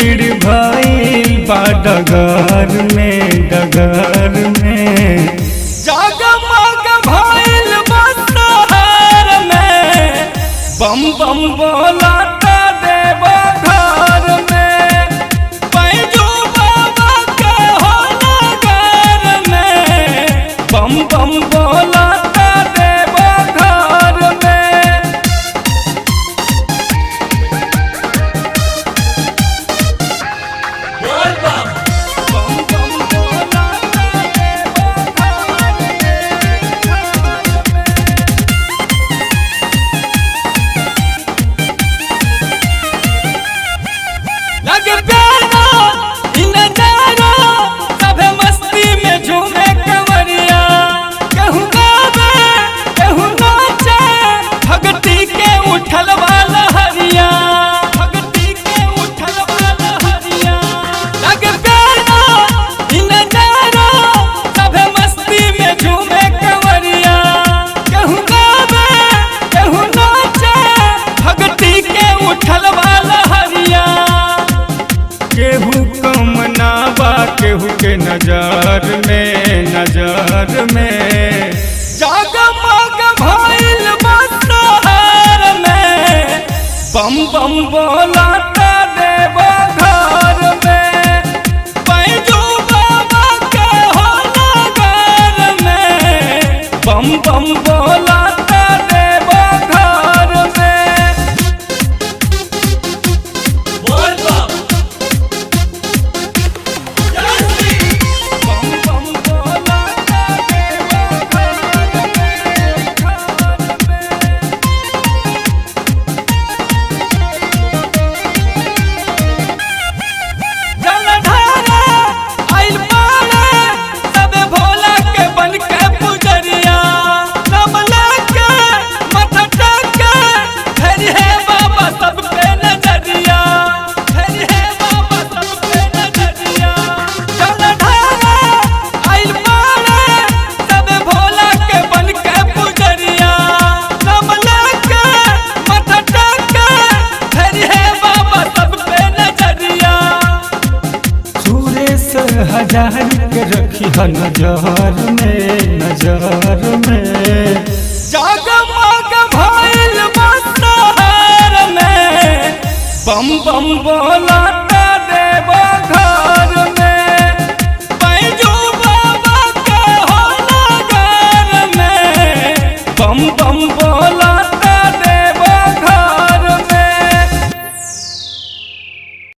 भीड़ भइल बा डगर में डगर में जगमग भइल बा शहर में बम बम बोला देव घर में पैजू बाबा के हो नगर में बम बम बोला देव घर में बम बम बोला देव घर में लगे प्यारा इ नजारा सभे मस्ती में झूमे कंवरिया कहूँ गावे कहूँ नाचे भगती के उठल वाला हरिया भगती के उठल वाला हरिया लगे प्यारा इ नजारा सभे मस्ती में झूमे कंवरिया कहूँ गावे कहूँ नाचे भगती के उठल वाला हरिया केहू कम ना बा केहू के नजर में नजर में जगमग भइल बा शहर में बम बम बोला देव घर में पैजू बाबा के हो नगर में बम बम बोला देव घर में बम बम बोला देव घर में जलधारा आइल पारे सबे भोला के बन के पुजरिया नमला के माथा टेके फेरी है बाबा सब पे नजरिया फेरी है बाबा सब पे नजरिया जलधारा आइल पारे सबे भोला के बन के पुजरिया नमला के माथा टेके फेरी है बाबा सब पे नजरिया सुरेश हजार के रखी है नजर में नजर में जगमग भइल बा शहर में बम बम बोला